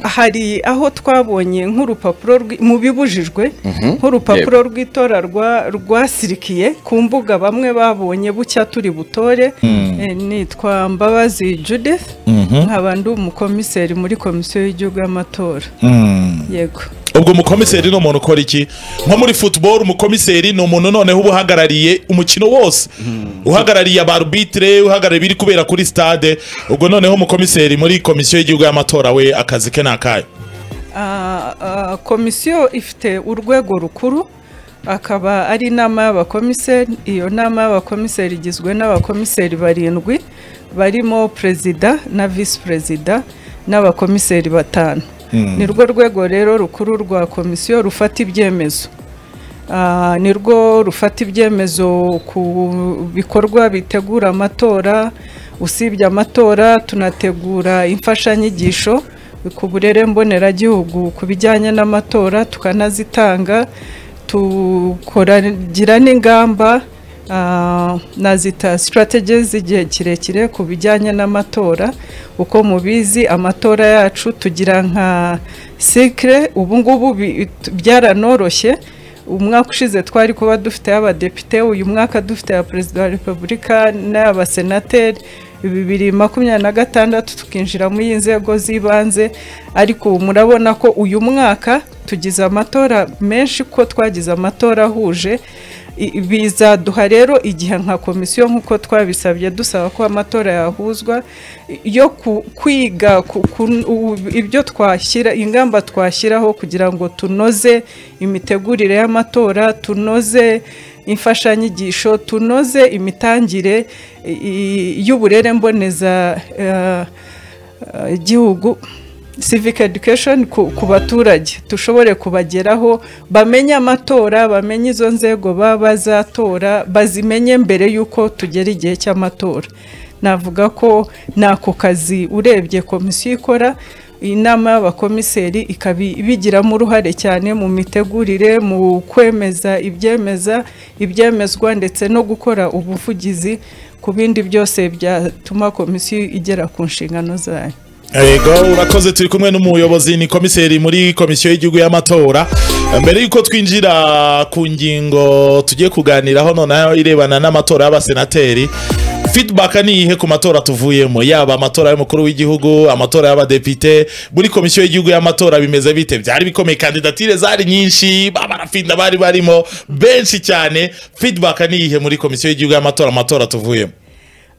hari aho twabonye nk'urupapuro mu bibujijwe nk'urupapuro rw'itora rwasirikiye ku mbuga bamwe babonye bucya turi butore nitwa mbabazi judith nkaba ndi umukomiseri muri komisiyo y'igihugu y'amatora yego ubwo umukomiseri ni umuntu ukora iki nko muri futuboro umukomiseri ni umuntu noneho uba uhagarariye umukino wose uhagarariye abarubitire uhagarariye ibiri kubera kuri sitade ubwo noneho umukomiseri muri komisiyo y'igihugu y'amatora we akazi ke ni akahe Ah, ah, komisiyo ifite urwego rukuru akaba ari inama y'abakomiseri iyo nama y'abakomiseri igizwe n'abakomiseri barindwi barimo perezida na visi perezida n'abakomiseri batanu nirwo rwego rero rukuru rwa komisiyo rufata ibyemezo Ah, nirwo rufata ibyemezo ku bikorwa bitegura amatora usibye amatora tunategura imfashanyigisho ku burere mboneragihugu ku bijyanye n'amatora tukanazitanga tukoragira n'ingamba ah, nazita strategies z'igihe kirekire ku bijyanye n'amatora uko mubizi amatora yacu tugira nka sikire ubu ngubu bi- byaranoroshye umwaka ushize twari kuba dufite abadepite uyu mwaka dufite aya perezida wa repubulika n'abasenateri bibiri makumyabiri na gatandatu tukinjira muri iyi nzego z'ibanze ariko ubu murabona ko uyu mwaka tugize amatora menshi ko twagize amatora ahuje I- bizaduha rero igihe nka komisiyo nk'uko twabisabye dusaba ko amatora yahuzwa i- yo ku- kwiga ku- ku- u- ibyo twashyira ingamba twashyiraho kugira ngo tunoze imitegurire y'amatora tunoze imfashanyigisho tunoze imitangire i- i- y'uburere mboneza eh, eh, igihugu civic education ku, ku baturage dushobore kubageraho bamenye amatora bamenye izo nzego baba bazatora bazimenye mbere y'uko tugera igihe cy'amatora navuga ko ni ako kazi urebye komisiyo ikora inama y'abakomiseri ikaba bigiramo uruhare cyane mu mitegurire mu kwemeza ibyemeza ibyemezwa ndetse no gukora ubuvugizi ku bindi byose byatuma komisiyo igera ku nshingano zayo yego urakoze turi kumwe n'umuyobozi ni komiseri muri komisiyo y'igihugu y'amatora mbere y'uko twinjira ku ngingo tugiye kuganiraho noneho irebana n'amatora y'abasenateri fidibaka ni iyihe ku matora tuvuyemo yaba amatora y'umukuru w'igihugu amatora y'abadepite muri komisiyo y'igihugu y'amatora bimeze bite byari bikomeye kandidatire zari nyinshi abarafinda bari barimo benshi cyane fidibaka ni iyihe muri komisiyo y'igihugu y'amatora amatora tuvuyemo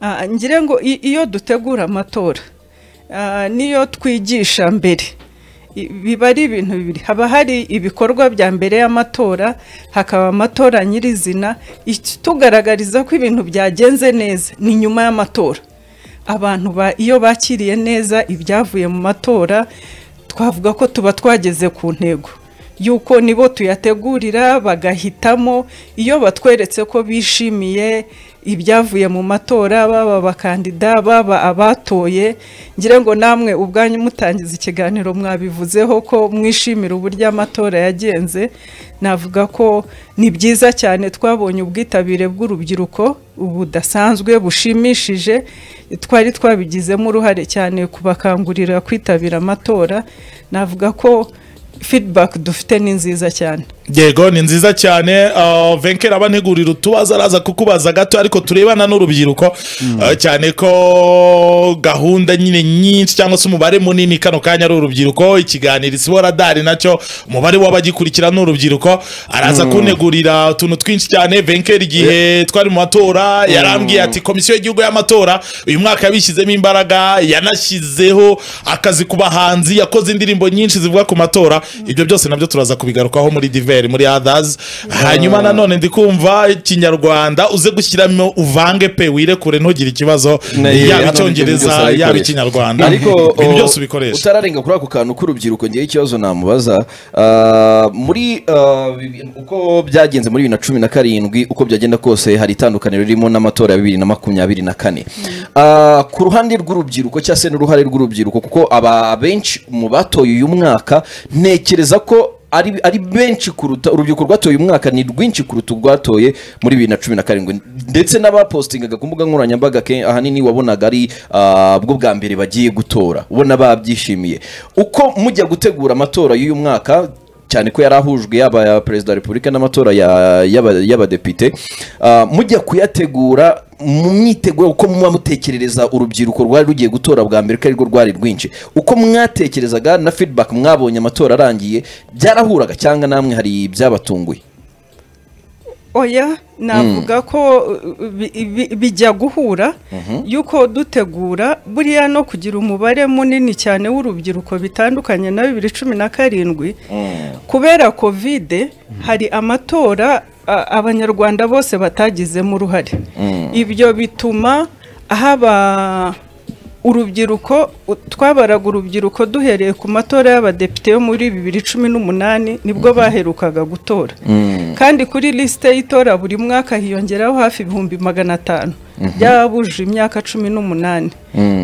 Ah, ngira ngo i- iyo dutegura amatora ah, niyo twigisha mbere I- biba ari ibintu bibiri haba hari ibikorwa bya mbere y'amatora hakaba amatora nyirizina itugaragariza ko ibintu byagenze neza ni nyuma y'amatora abantu ba iyo bakiriye neza ibyavuye mu matora twavuga ko tuba twageze ku ntego yuko nibo tuyategurira bagahitamo iyo batweretse ko bishimiye ibyavuye mu matora baba abakandida baba abatoye ngira ngo namwe ubwanyu mutangiza ikiganiro mwabivuzeho ko mwishimira uburyo amatora yagenze navuga ko ni byiza cyane twabonye ubwitabire bw'urubyiruko budasanzwe bushimishije twari twabigizemo uruhare cyane kubakangurira kwitabira amatora navuga ko feedback dufite ni nziza cyane yego ni nziza cyane uh, venkera abantegurira utubazo araza kukubaza gato ariko turebana n'urubyiruko uh, cyane ko gahunda nyine nyinshi cyangwa se umubare munini kano kanya ari urubyiruko ikiganiro isibo radari nacyo umubare w'abagikurikira ni urubyiruko araza kuntegurira utuntu twinshi cyane venkera igihe twari mu matora yarambwiye ati komisiyo y'igihugu y'amatora uyu mwaka yabishyizemo imbaraga yanashyizeho akazi ku bahanzi yakoze indirimbo nyinshi zivuga ku matora ibyo byose nabyo turaza kubigarukaho muri diveri muri others hanyuma nanone ndi kumva ikinyarwanda uze gushyiramo uvange pe wirekure ntugire ikibazo Na- yaba hano ibyo icyongereza byose yaba arabikoresha. ikinyarwanda ariko ibyo byose o, ubikoresha utararenga kuri ako kantu k'urubyiruko ngewe ikibazo namubaza ah, muri ah, bibi- uko byagenze muri bibiri na cumi na karindwi uko byagenda kose hari itandukaniro ririmo n'amatora ya bibiri na makumyabiri na kane Ah, ku ruhande rw'urubyiruko cyangwa se n'uruhare rw'urubyiruko kuko aba benshi mu batoye uyu mwaka ntekereza ko ari ari benshi kuruta urubyiruko rwatoye uyu mwaka ni rwinshi kuruta urwatoye muri bibiri na cumi na karindwi ndetse n'abapostingaga ku mbuga nkoranyambaga ke- ahanini wabonaga ari ah, bwo bwa mbere bagiye gutora ubona babyishimiye uko mujya gutegura amatora y'uyu mwaka cyane ko yari ahujwe yaba aya perezida wa repubulika n'amatora ya- y'aba- y'abadepite ah, mujya kuyategura mu mwiteguro uko muba mutekerereza urubyiruko rwari rugiye gutora bwa mbere ko arirwo rwari rwinshi uko mwatekerezaga na feedback mwabonye amatora arangiye byarahuraga cyangwa namwe hari ibyabatunguye oya navuga ko uh, bi- bi- bijya guhura yuko dutegura buriya no kugira umubare munini cyane w'urubyiruko bitandukanye na bibiri cumi na karindwi kubera kovide hari amatora a- abanyarwanda bose batagizemo uruhare ibyo bituma haba urubyiruko u- twabaraga urubyiruko duhereye ku matora y'abadepite yo muri bibiri cumi n'umunani nibwo baherukaga gutora kandi kuri lisite y'itora buri mwaka hiyongeraho hafi ibihumbi magana atanu by'ababujije imyaka cumi n'umunani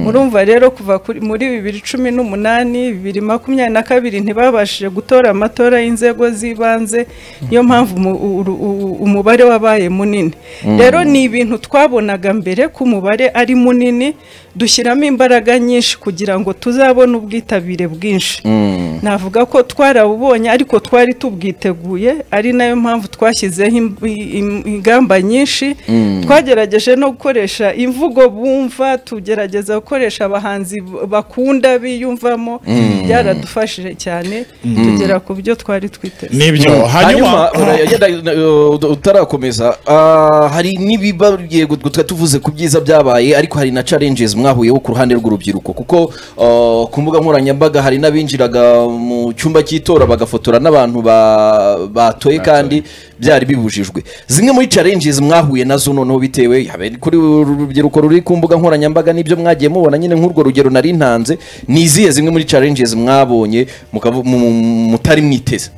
murumva rero kuva kuri- muri bibiri cumi n'umunani bibiri makumyabiri na kabiri ntibabashije gutora amatora y'inzego z'ibanze niyo mpamvu umu- uru- u- umubare wabaye munini rero ni ibintu twabonaga mbere ko umubare ari munini dushyiramo imbaraga nyinshi kugira ngo tuzabone ubwitabire bwinshi navuga ko twarabubonye ariko twari tubwiteguye ari nayo mpamvu twashyizeho im- im- ingamba nyinshi twagerageje no gukoresha imvugo bumva tugerageza gukoresha abahanzi b- bakunda biyumvamo byaradufashije cyane tugera ku byo twari twiteze nibyo hanyuma uragenda, uh, utarakomeza ah, hari n'ibiba bigiye gut- twa- tuvuze ku byiza byabaye ariko hari na challenges mwahuyeho ku ruhande rw'urubyiruko kuko ah, ku mbuga nkoranyambaga hari n'abinjiraga mu cyumba cy'itora bagafotora n'abantu ba- batoye kandi byari bibujijwe zimwe muri challenges mwahuye nazo noneho bitewe yaba ari kuri uru rubyiruko ruri ku mbuga nkoranyambaga nibyo mwagiye mubona nyine nk'urwo rugero nari ntanze ni izihe zimwe muri challenges mwabonye mukavu- mu- mu- mutari mwiteze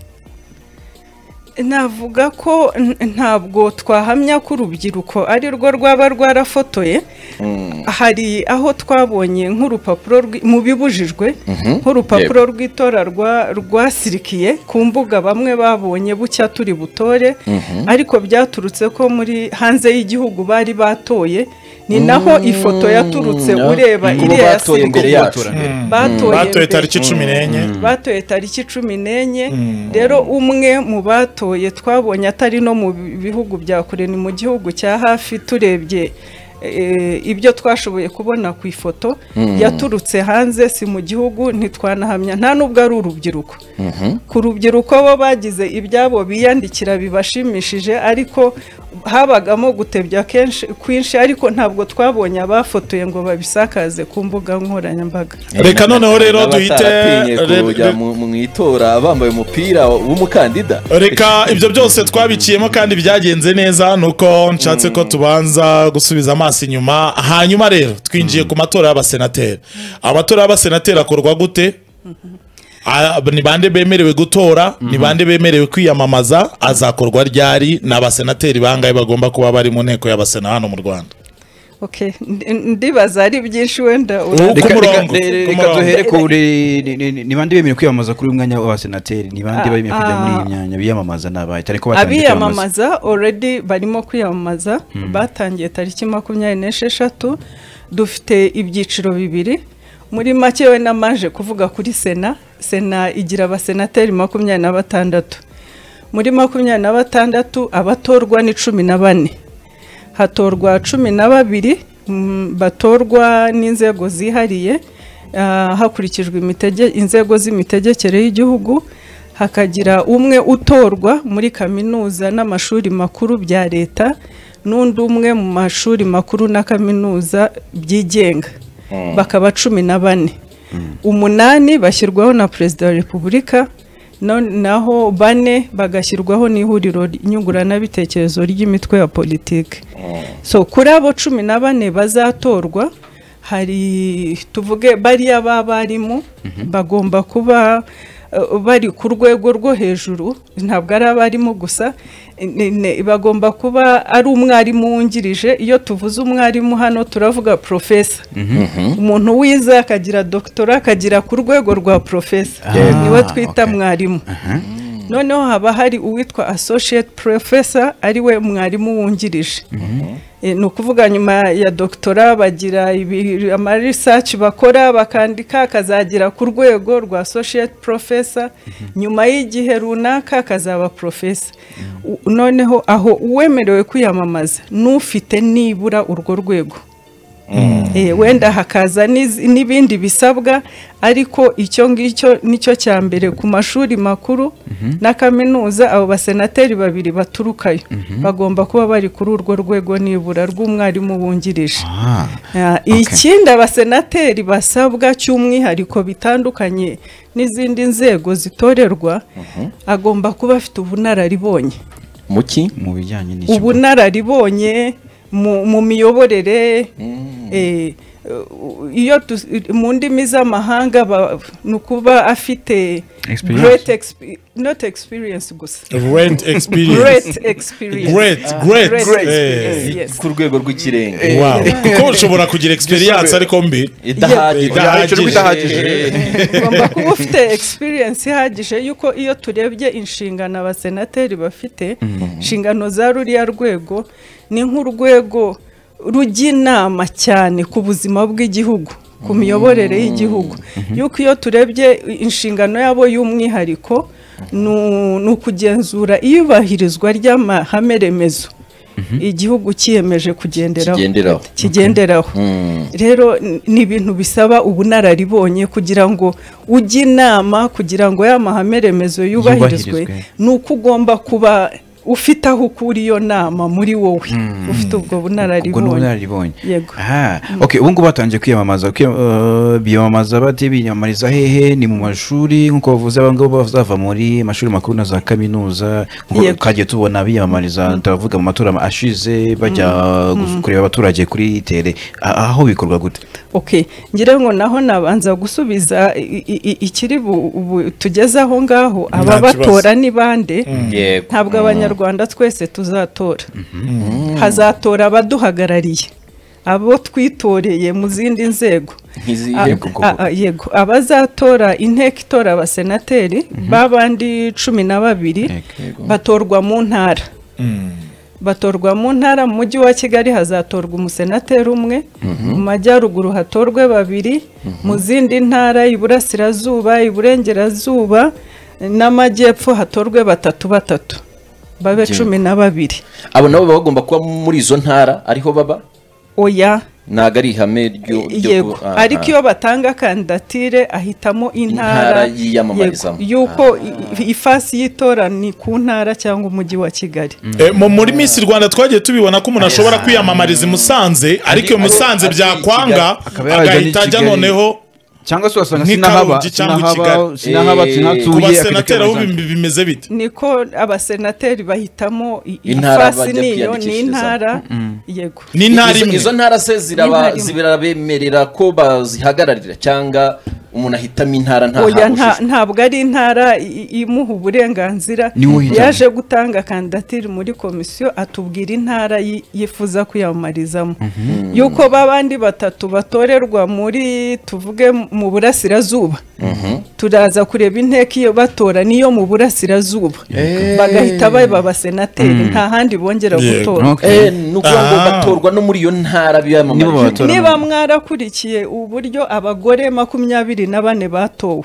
navuga ko n- ntabwo twahamya ko urubyiruko ari rwo rwaba rwarafotoye hari aho twabonye nk'urupapuro rwi- mu bibujijwe nk'urupapuro rw'itora rwa- rwasirikiye ku mbuga bamwe babonye bucya turi butore ariko byaturutse ko muri hanze y'igihugu bari batoye ni naho ifoto yaturutse Mm, ureba kubo iriya batoye imbere sirikiye. yacu batoye batoye mbere. tariki cumi n'enye batoye tariki cumi n'enye rero umwe mu batoye twabonye atari no mu bihugu bya kure ni mu gihugu cya hafi turebye eh, ibyo twashoboye kubona ku ifoto yaturutse hanze si mu gihugu ntitwanahamya nta n'ubwo ari urubyiruko ku rubyiruko bo bagize ibyabo biyandikira bibashimishije ariko habagamo gutebya kenshi kwinshi ariko ntabwo twabonye abafotoye ngo babisakaze ku mbuga nkoranyambaga reka noneho rero duhite Bataratinye re- kujya mu mu itora bambaye umupira w'umukandida reka ibyo byose twabiciyemo kandi byagenze neza nuko nshatse ko tubanza gusubiza amaso inyuma hanyuma rero twinjiye ku matora y'abasenateri amatora y'abasenateri akorwa gute Ah, ni bande bemerewe gutora ni bande bemerewe kwiyamamaza azakorwa ryari ni abasenateri bangahe bagomba kuba bari mu nteko y'abasena hano mu rwanda Okay, ndi- ndibaza ari byinshi wenda Ubu ura- ku Reka- murongo, reka- ku reka murongo. duhere ku buri- ni- ni- ni- ni bande bemerewe kwiyamamaza kuri uyu mwanya w'abasenateri ni bande Ah, bemerewe kujya muri iyi ah. myanya biyamamaza ni abahe cyane ko batangiye kwiyamamaza abiyamamaza already barimo kwiyamamaza batangiye tariki makumyabiri n'esheshatu dufite ibyiciro bibiri muri make we namaje kuvuga kuri sena sena igira abasenateri makumyabiri na batandatu muri makumyabiri na batandatu abatorwa ni cumi na bane hatorwa cumi na babiri mm, batorwa n'inzego zihariye ah, hakurikijwe imitege- inzego z'imitegekere y'igihugu hakagira umwe utorwa muri kaminuza n'amashuri makuru bya leta n'undi umwe mu mashuri makuru na kaminuza byigenga bakaba cumi na bane umunani bashyirwaho na perezida wa repubulika no- naho bane bagashyirwaho n'ihuriro nyunguranabitekerezo ry'imitwe ya politiki so kuri abo cumi na bane bazatorwa hari tuvuge bariya b'abarimu bagomba kuba eh, bari ku rwego rwo hejuru ntabwo ari abarimu gusa ne- ne- bagomba kuba ari umwarimu wungirije iyo tuvuze umwarimu hano turavuga porofesa umuntu wize akagira dogitora akagira ku rwego rwa porofesa niwe twita okay. mwarimu noneho haba hari uwitwa associate professor ariwe mwarimu wungirije Eh, ni ukuvuga nyuma ya doctora bagira ibi- ama research bakora bakandika akazagera ku rwego rwa associate professor nyuma y'igihe runaka akazaba professor U- noneho aho uwemerewe kwiyamamaza n'ufite nibura urwo rwego Eh, wenda hakaza n'iz- n'ibindi bisabwa ariko icyo ngicyo nicyo cya mbere ku mashuri makuru na kaminuza abo basenateri babiri baturukayo bagomba kuba bari kuri urwo rwego nibura rw'umwarimu wungirije Ah, Ah, ikindi abasenateri basabwa cy'umwihariko bitandukanye n'izindi nzego zitorerwa agomba kuba afite ubunararibonye muki mu bijyanye n'iki ubunararibonye mu, mu miyoborere eh, u- iyo tu- mu ndimi z'amahanga ba- ni ukuba afite Experience. great exp- not experience gusa great experience great experience great great Great eh. experience. Yes. ku rwego rw'ikirenga Wow. kuko ushobora kugira experience ariko mbi idahagije Idahagije. idahagije ugomba kuba ufite experience ihagije y'uko iyo turebye inshingano abasenateri bafite inshingano za ruriya rwego ni nk'urwego rujya inama cyane ku buzima bw'igihugu ku miyoborere y'igihugu y'uko iyo turebye inshingano yabo y'umwihariko ni- ni ukugenzura iyubahirizwa ry'amahame remezo igihugu cyiyemeje kugenderaho kigenderaho kigenderaho rero n- ni ibintu bisaba ubunararibonye kugira ngo ujye inama kugira ngo ya mahame remezo yubahirizwe Yubahirizwe. ni uko ugomba kuba ufite aho ukura iyo nama muri wowe ufite ubwo ubwo ni bunararibonye ubunararibonye Yego. Ah, okay ubu ngubu batangiye kwiyamamaza kwiyam- eh, biyamamaza bate biyamamariza hehe ni mu mashuri nk'uko bavuze aba ngabo bazava muri mashuri makuru na za kaminuza nk'uko Yego. twagiye tubona biyamamariza turavuga mu matora ashize bajya gus- kureba abaturage kuri tere A- aho bikorwa gute okay ngira ngo naho nabanza gusubiza i- i- i- ikiri bu- bu- tugeze aho ngaho Nta ababatora ni bande yego ntabwo abanyarwanda twese tuzatora hazatora abaduhagarariye abo twitoreye mu zindi nzego Nk'izi- A- yego, a- a- yego abazatora inteko itora abasenateri babandi cumi na babiri Yego. batorwa mu ntara batorwa mu ntara mu mujyi wa kigali hazatorwa umusenateri umwe mu majyaruguru hatorwe babiri mu zindi ntara iburasirazuba iburengerazuba n'amajyepfo hatorwe batatu batatu babe cumi na babiri abo nabo baba bagomba kuba muri izo ntara ariho baba oya ntabwo ari ihame ryo ryo yego ku- ah, ariko ah. iyo batanga kandidatire ahitamo intara Intara yiyamamarizamo. yego, y'uko i- ifasi y'itora ni ku ntara cyangwa umujyi wa kigali Eh, mu- muri miss rwanda twagiye tubibona ko umuntu ashobora kwiyamamariza i musanze ariko iyo musanze ari- byakwanga akaba yajya agahita n'i ajya Kigali. noneho cyangwa se wasanga Nk'i sinahaba Karongi cyangwa i sinahaba Kigali. sinahaba Eh, ku sinahatuye basenateri aho bim- bimeze bite niko abasenateri bahitamo i- Intara ifasi niyo bajya ni kwiyandikishirizaho. intara yego ni ntara Izo- imwe izo ntara se ziraba Intara imwe. zirabemerera ko bazihagararira cyangwa umuntu ahitamo intara nta oya nta nta- ntabwo ari intara i- i- imuha uburenganzira Ni we uhitamo. yaje gutanga kandidatire muri komisiyo atubwira intara yi- yifuza kwiyamamarizamo yuko babandi batatu batorerwa muri tuvuge mu burasirazuba turaza kureba inteko iyo batora niyo mu burasirazuba bagahita baba abasenateri nta handi bongera Yego. gutora Eh, ni ukuvuga ngo Ah. batorwa no muri iyo ntara Nibo biyamamaje batora. niba mwarakurikiye uburyo abagore makumyabiri na bane batowe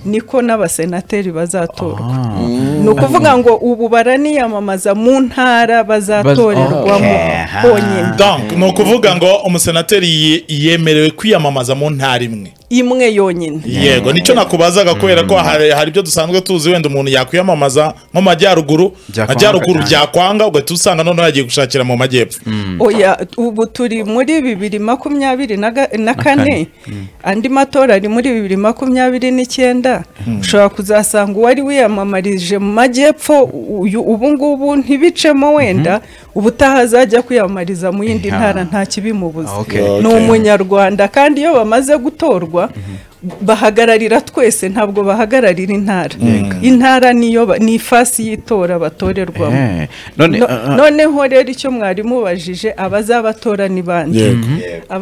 niko n'abasenateri bazatorwa ni ukuvuga ngo ubu baraniyamamaza mu ntara bazatorerwamo Okay. honyine Donc, ni ukuvuga ngo umusenateri ye- yemerewe kwiyamamaza mu ntara imwe imwe yonyine yego nicyo nakubazaga kubera ko hari hari ibyo dusanzwe tuzi wenda umuntu yakwiyamamaza nko mu majyaruguru Byakwanga majyaruguru cyane. byakwanga ugahita usanga noneho yagiye gushakira mu majyepfo oya ubu turi muri bibiri makumyabiri na ga- na kane andi matora ari muri bibiri makumyabiri n'icyenda ushobora kuzasanga uwari wiyamamarije mu majyepfo uyu- ubu ngubu ntibicemo wenda ubutaha azajya kwiyamamariza mu yindi Yeah. ntara nta kibimubuza Okay. ni Okay. umunyarwanda kandi iyo bamaze gutorwa bahagararira twese ntabwo bahagararira intara intara niyo ba- ni ifasi y'itora batorerwamo Eh, none No- ah, ah, noneho rero icyo mwarimu ubajije abazabatora ni bande yego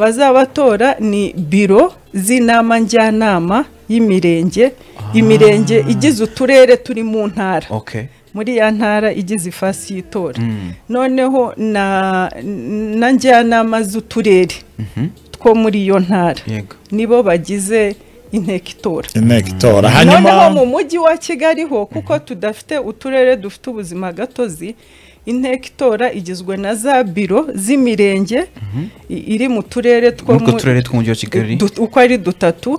abazabatora ni biro z'inama njyanama y'imirenge imirenge igize uturere turi mu ntara okay muri ya ntara igize ifasi y'itora noneho na na njyanama z'uturere two muri iyo ntara yego nibo bagize inteko itora inteko itora noneho mu hanyuma mujyi wa kigali ho kuko tudafite uturere dufite ubuzima gatozi inteko itora igizwe na za biro z'imirenge i- iri mu turere two n'utwo mu- turere tw'umujyi wa kigali du- uko ari dutatu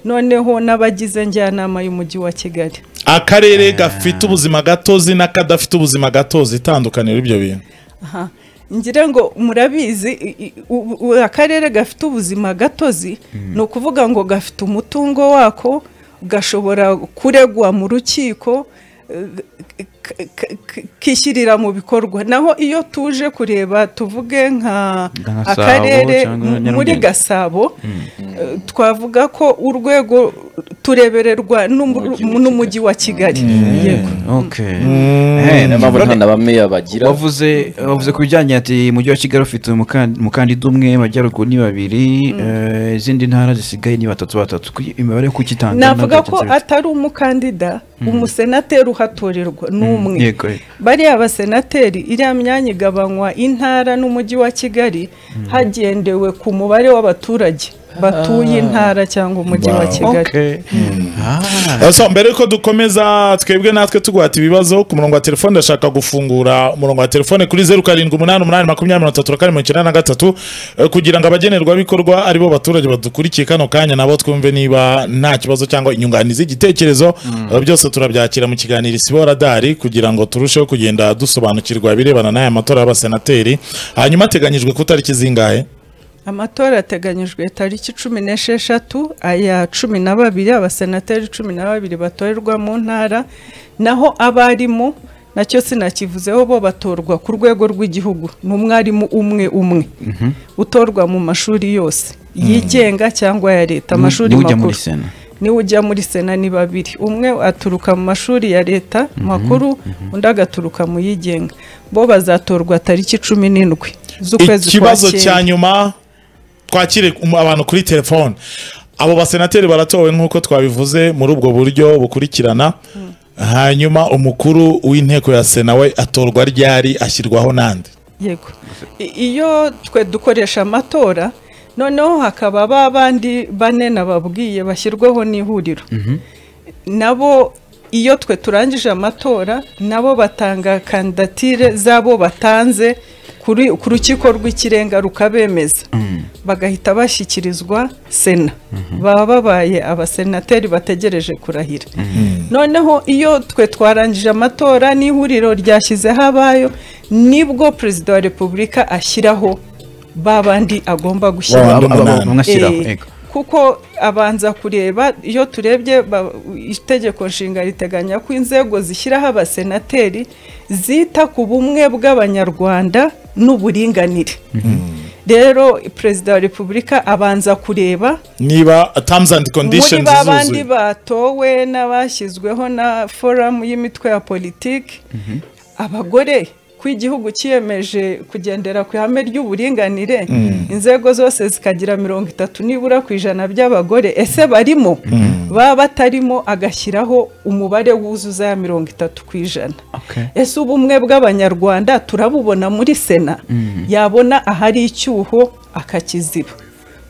noneho n'abagize njyanama y'umujyi wa kigali akarere gafite ubuzima gatozi n'akadafite ubuzima gatozi itandukaniro ibyo bintu Aha. ngira ngo murabizi i- i- u- u- akarere gafite ubuzima gatozi ni ukuvuga ngo gafite umutungo wako gashobora kuregwa mu rukiko eh, k- k- k- kishyirira mu bikorwa naho iyo tuje kureba tuvuge nka Nka Gasabo akarere cyangwa mu- muri Nyarugenge. gasabo eh, twavuga ko urwego turebererwa n'umu- Umujyi wa n'umujyi wa kigali yego okay Eh, niyo mpamvu none- nta na bameya bagira wavuze wavuze ku bijyanye ati umujyi wa kigali ufite umukan- umukandida umwe amajyaruguru ni babiri eh, izindi ntara zisigaye ni batatu batatu Kuki- imibare yo kukitanga navuga ko atari umukandida umusenateri uhatorerwa ni umwe yego yego. bariya basenateri iriya myanya igabanywa intara n'umujyi wa kigali hagendewe ku mubare w'abaturage batuye intara cyangwa umujyi wa Wow. kigali Okay. Ah. so mbere yuko dukomeza twebwe natwe tugwata ibibazo ku murongo wa telefone ndashaka gufungura umurongo wa telefone kuri zeru karindwi umunani umunani makumyabiri mirongo itatu na kane mirongo icyenda na gatatu eh, kugira ngo abagenerwabikorwa aribo baturage badukurikiye kano kanya nabo twumve niba nta kibazo cyangwa inyunganizi y'igitekerezo Eh, byose turabyakira mu kiganiro isibo radari kugira ngo turusheho kugenda dusobanukirwa ibirebana n'aya matora y'abasenateri hanyuma ateganyijwe ku tariki zingahe amatora ateganyijwe tariki cumi n'esheshatu aya cumi na babiri abasenateri cumi na babiri batorerwa mu ntara naho abarimu nacyo sinakivuzeho bo batorwa ku rwego rw'igihugu ni umwarimu umwe umwe utorwa mu mashuri yose yigenga cyangwa aya leta amashuri niwe ujya muri makuru sena niwe ujya muri sena ni babiri umwe aturuka mu mashuri ya leta makuru undi agaturuka mu yigenga bo bazatorwa tariki cumi n'indwi z'ukwezi kwa ikibazo cyenda. cya nyuma twakire um- abantu kuri telefone abo basenateri baratowe nk'uko twabivuze muri ubwo buryo bukurikirana hanyuma umukuru w'inteko ya sena we atorwa ryari ashyirwaho n'andi yego I- iyo twe dukoresha amatora noneho hakaba ba bandi bane nababwiye bashyirwaho n'ihuriro nabo iyo twe turangije amatora nabo batanga kandidatire zabo batanze kuri- ku rukiko rw'ikirenga rukabemeza bagahita bashyikirizwa sena baba babaye abasenateri bategereje kurahira noneho iyo twe twarangije amatora n'ihuriro ryashyizeho abayo nibwo perezida wa repubulika ashyiraho ba bandi agomba gushyiraho Wa- umunani. mwashyiraho Eh, yego kuko abanza kureba iyo turebye ba- itegeko nshinga riteganya ko inzego zishyiraho abasenateri zita ku bumwe bw'abanyarwanda n'uburinganire rero perezida wa repubulika abanza kureba niba terms and muri conditions ba bandi zuzuye batowe n'abashyizweho na foramu y'imitwe ya politiki abagore ko igihugu cyiyemeje kugendera ku ihame ry'uburinganire inzego zose zikagira mirongo itatu nibura ku ijana by'abagore ese barimo baba batarimo agashyiraho umubare wuzuza ya mirongo itatu ku ijana okay ese ubumwe bw'abanyarwanda turabubona muri sena yabona ahari icyuho akakiziba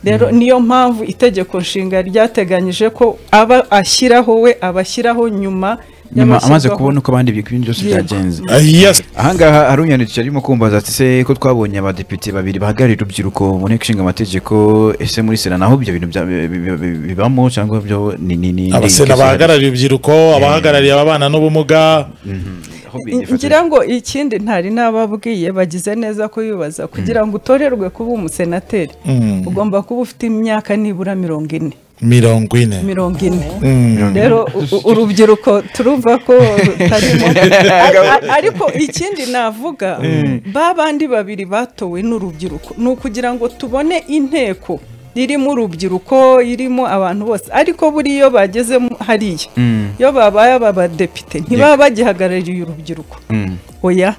rero niyo mpamvu itegeko nshinga ryateganyije ko aba ashyiraho we abashyiraho nyuma nyuma amaze y'abashyirwaho. kubona uko abandi ibintu byose byagenze Ah, yes. ahangaha hari unyandikira arimo kumbaza ati se ko twabonye abadepite babiri bahagarariye urubyiruko mu nteko ishinga amategeko ese muri sena naho ibyo bintu bya- bi- bi- bi- bibamo cyangwa byo ni ni ni abasena bahagarariye urubyiruko abahagarariye ababana n'ubumuga ngira ngo ikindi ntari n'ababwiye bagize neza kuyubaza kugira ngo utorerwe kuba umusenateri ugomba kuba ufite imyaka nibura mirongo ine mirongo ine mirongo ine rero u- urubyiruko turumva ko rutarimo A- a- ariko ikindi navuga ba bandi babiri batowe n'urubyiruko ni ukugira ngo tubone inteko irimo urubyiruko irimo abantu bose ariko buriya iyo bageze mu- hariya iyo babaye abadepite ntibaba bagihagarariye urubyiruko oya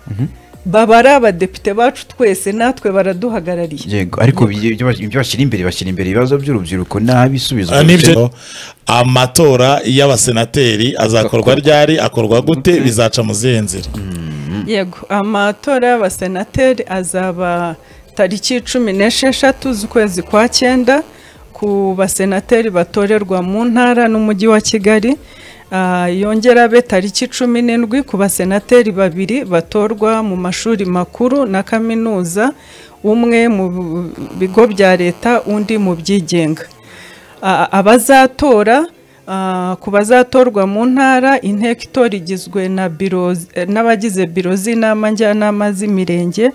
baba ari abadepite bacu twese natwe baraduhagarariye yego ariko ibyo- ibyo bas- ibyo bashyira imbere bashyira imbere ibibazo by'urubyiruko n'abisubizo Ah, nibyo amatora y'abasenateri azakorwa ryari akorwa gute bizaca mu zihe nzira yego amatora y'abasenateri azaba tariki cumi n'esheshatu z'ukwezi kwa cyenda ku basenateri batorerwa mu ntara n'umujyi wa kigali Ah, yongera abe tariki cumi n'indwi ku basenateri babiri batorwa mu mashuri makuru na kaminuza umwe mu bigo bya leta undi mu byigenga Ah, abazatora ah, ku bazatorwa mu ntara inteko itora igizwe na biro eh, n'abagize biro z'inama njyanama z'imirenge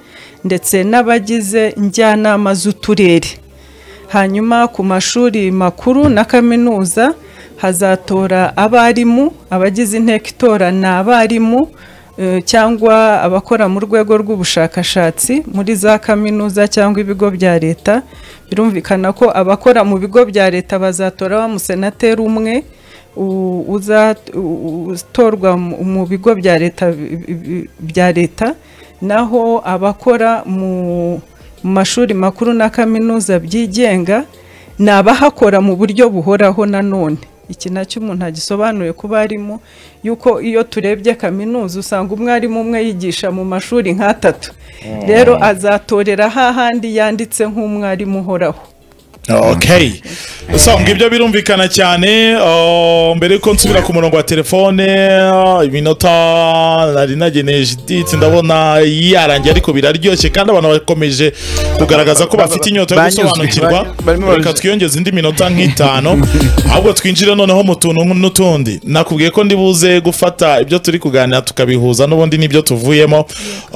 ndetse n'abagize njyanama z'uturere hanyuma ku mashuri makuru na kaminuza hazatora abarimu abagize inteko itora ni abarimu eh, cyangwa abakora mu rwego rw'ubushakashatsi muri za kaminuza cyangwa ibigo bya leta birumvikana ko abakora mu bigo bya leta bazatora wa musenateri umwe u- uza- u- utorwa mu- mu bigo bya leta bi- bi- bya leta naho abakora mu mu mashuri makuru na kaminuza byigenga ni abahakora mu buryo buhoraho nanone iki nacyo umuntu agisobanuye ku barimu yuko iyo turebye kaminuza usanga umwarimu umwe yigisha mu mashuri nk'atatu rero azatorera hahandi yanditse nk'umwarimu uhoraho okay so ngibyo birumvikana cyane uh, mbere yuko nsubira ku murongo wa telefone uh, iminota nari nageneje iditse ndabona yarangiye ariko biraryoshye kandi abantu bakomeje kugaragaza ko bafite inyota yo Banyuzwe, gusobanukirwa bany- barimo reka banyuzwe. twiyongeze indi minota nk'itanu ahubwo twinjire noneho mu tuntu n'utundi nakubwiye ko ndibuze gufata ibyo turi kuganira tukabihuza n'ubundi n'ibyo tuvuyemo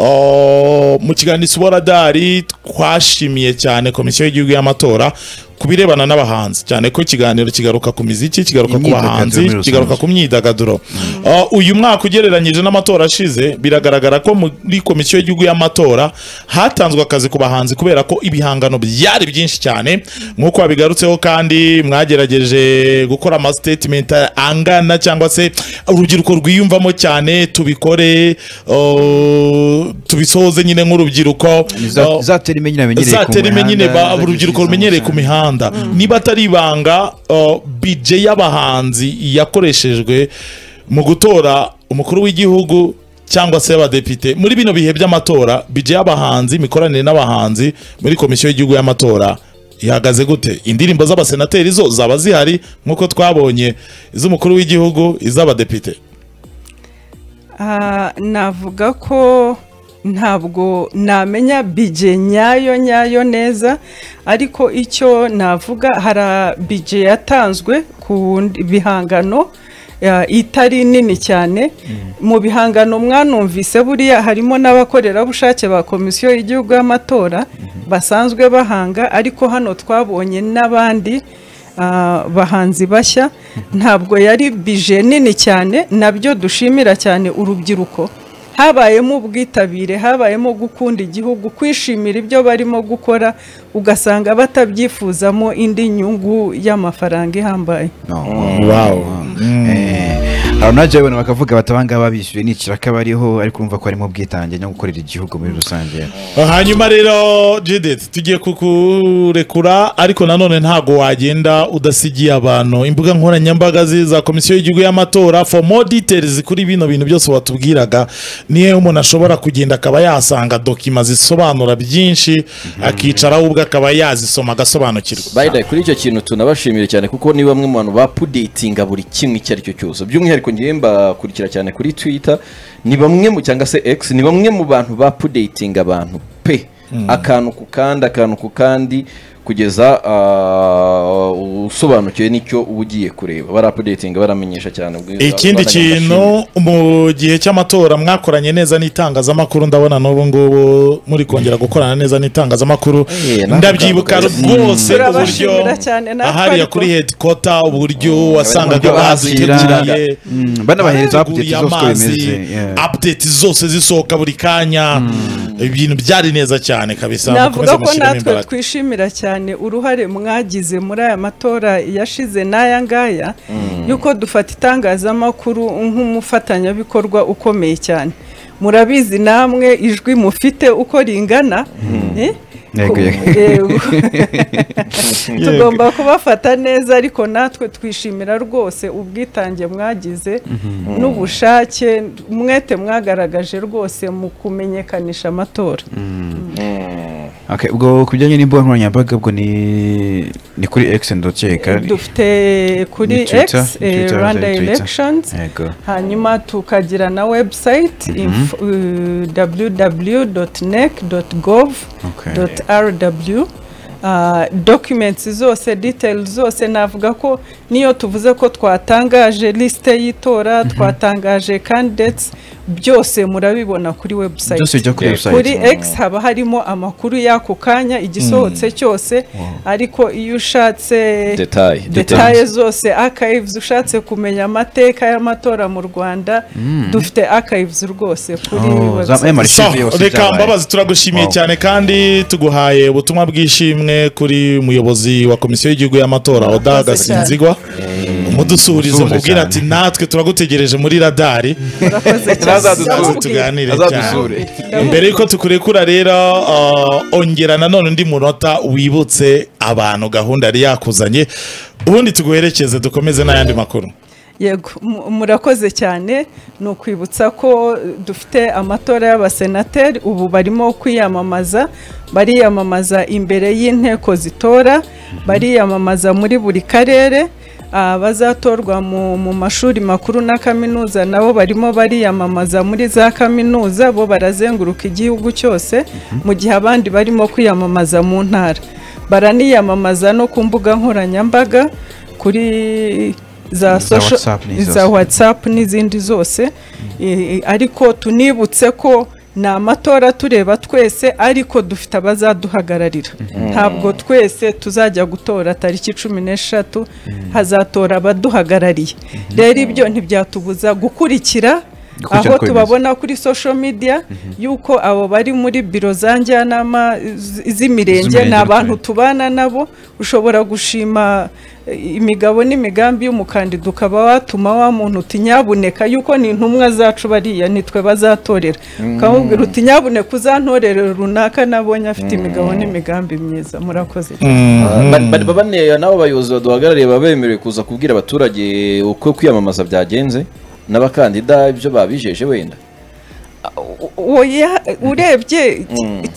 Oh, mu kiganiro isiboradari twashimiye cyane komisiyo y'igihugu y'amatora ku birebana n'abahanzi cyane ko ikiganiro kigaruka ku miziki kigaruka ku Imyidagaduro muri bahanzi rusange. kigaruka ku myidagaduro Uh, uyu mwaka ugereranyije n'amatora ashize biragaragara ko muri komisiyo y'igihugu y'amatora hatanzwe akazi ku bahanzi kubera ko ibihangano byari byinshi cyane nk'uko wabigarutseho kandi mwagerageje gukora amasitatimenti angana cyangwa se urubyiruko rwiyumvamo cyane tubikore uh, tubisohoze nyine nk'urubyiruko Uh, zatera imenye namenyereye ku zatera imwe nyine ba- mihanda, urubyiruko zagishyize rumenyereye mu ku mihanda niba atari ibanga uh, bije y'abahanzi yakoreshejwe mu gutora umukuru w'igihugu cyangwa se abadepite muri bino bihe by'amatora bije y'abahanzi imikoranire n'abahanzi muri komisiyo y'igihugu y'amatora ihagaze gute indirimbo z'abasenateri zo zaba zihari nk'uko twabonye iz'umukuru w'igihugu iz'abadepite Ah, navuga ko ntabwo namenya bije nyayo nyayo neza ariko icyo navuga hari bije yatanzwe ku ndi- bihangano ah, itari nini cyane mu bihangano mwanumvise buriya harimo n'abakorerabushake ba komisiyo y'igihugu y'amatora basanzwe bahanga ariko hano twabonye n'abandi ah, bahanzi bashya ntabwo yari bije nini cyane nabyo dushimira cyane urubyiruko habayemo ubwitabire habayemo gukunda igihugu kwishimira ibyo barimo gukora ugasanga batabyifuzamo indi nyungu y'amafaranga ihambaye abanaje abantu bakavuga bati abangaba bishyuye ni ikiraka bariho ariko urumva ko harimo ubwitange no gukorera igihugu muri rusange hanyuma rero Judith tugiye kukurekura ariko nanone ntabwo wagenda udasigiye abantu imbuga nkoranyambaga ze- za komisiyo y'igihugu y'amatora for more details kuri bino bintu byose watubwiraga niyo umuntu ashobora kugenda akaba yasanga dokima zisobanura byinshi akicaraho ubwo akaba yazisoma agasobanukirwa By the way, kuri icyo kintu tunabashimira cyane kuko ni bamwe mu bantu bapudetinga buri kimwe icyo ari cyo cyose by'umwihariko ngewe mbakurikira cyane kuri twitter ni bamwe mu cyangwa se x ni bamwe mu bantu bapudetinga abantu pe akantu ku kandi akantu ku kandi kugeza ah, usobanukiwe n'icyo uba ugiye kureba barapudetinga baramenyesha cyane ubwiza ikindi kintu mu gihe cy'amatora mwakoranye neza n'itangazamakuru ndabona n'ubu ngubu muri kongera gukorana neza n'itangazamakuru Eh, nawe ndabyibuka ukanguka. rwose uburyo Turabashimira cyane natwe ahariya ariko. kuri headquarter uburyo wasangaga uburyo baziteguriye Mm, banabahereza update zose uko amazi, bimeze yeah. update zose zisohoka buri kanya ibintu byari neza cyane kabisa mukomeze navuga ko mushyiremo natwe imbaraga. twishimira cyane uruhare mwagize muri aya matora yashize n'aya ngaya yuko dufata itangazamakuru nk'umufatanyabikorwa ukomeye cyane murabizi namwe ijwi mufite uko ringana eh? Yego, Ko- yego. eh, tugomba kubafata neza ariko natwe twishimira rwose ubwitange mwagize n'ubushake umwete mwagaragaje rwose mu kumenyekanisha amatora Okay, ubwo ku bijyanye n'imbuga nkoranyambaga ubwo ni ni kuri X ndokeka dufite kuri Ni X Twitter, eh, Twitter, Rwanda Twitter. Elections Yego. hanyuma tukagira na website www.nec.gov.rw Uh, documents zose details zose navuga ko niyo tuvuze ko twatangaje liste y'itora twatangaje candidates byose murabibona kuri website byose bijya kuri Yego. website kuri X haba harimo amakuru y'ako kanya igisohotse cyose ariko iyo ushatse detaye detaye zose archives ushatse kumenya amateka y'amatora mu Rwanda dufite archives rwose kuri Oh, za- website. eh, Mari- So, Archive yose reka byabaye. mbabazi turagushimiye Wow. cyane kandi tuguhaye ubutumwa bw'ishimwe kuri umuyobozi wa komisiyo y'igihugu y'amatora oda gasinzigwa umudusubirize Musuhuze mubwira cyane. ati natwe turagutegereje muri radari murakoze cyane. Azadusure. maze Ndamubwira. tuganire cyane Azadusure. mbere y'uko tukurekura rero uh, ongera nanone undi munota wibutse abantu gahunda yari yakuzanye ubundi tuguherekeze dukomeze n'ayandi makuru yego mu- murakoze cyane ni ukwibutsa ko eh, dufite amatora y'abasenateri ubu barimo kwiyamamaza bariyamamaza imbere y'inteko zitora bariyamamaza muri buri karere abazatorwa mu, mu mashuri makuru na kaminuza nabo barimo bariyamamaza muri za kaminuza bo barazenguruka igihugu cyose mu gihe abandi barimo kwiyamamaza mu ntara baraniyamamaza no ku mbuga nkoranyambaga kuri za social WhatsApp n'izindi za zose. whatsapp n'izindi zose Eh, ariko tunibutse ko ni amatora tureba twese ariko dufite abazaduhagararira ntabwo twese tuzajya gutora tariki cumi n'eshatu hazatora abaduhagarariye rero ibyo ntibyatubuza gukurikira Gukurikira aho uko bimeze. tubabona tubona kuri social media yuko abo bari muri biro za njyanama z- z'imirenge Z'imirenge, ni abantu right. tubana nabo ushobora gushima eh, imigabo n'imigambi y'umukandida ukaba watuma wa muntu uti nyabuneka yuko ni intumwa zacu bariya nitwe bazatorera ukamubwira uti nyabuneka uzantorere runaka nabonye afite imigabo n'imigambi myiza murakoze bane n'abo bayobozi baduhagarariye baba bemerewe kuza kubwira abaturage uko kwiyamamaza byagenze n'abakandida ibyo babijeje wenda oya urebye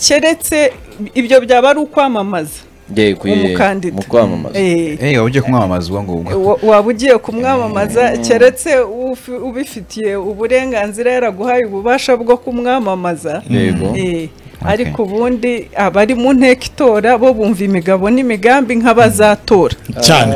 keretse ibyo byaba ari ukwamamaza Ye, ku- Umukandida. mu kwamamaza Eh, eh waba ugiye kumwamamaza uwo ngubwo Wa- waba ugiye kumwamamaza keretse ufi- ubifitiye uburenganzira yaraguhaye ububasha bwo kumwamamaza yego Eh, ariko ubundi abari mu nteko itora bo bumva imigabo n'imigambi nk'abazatora cyane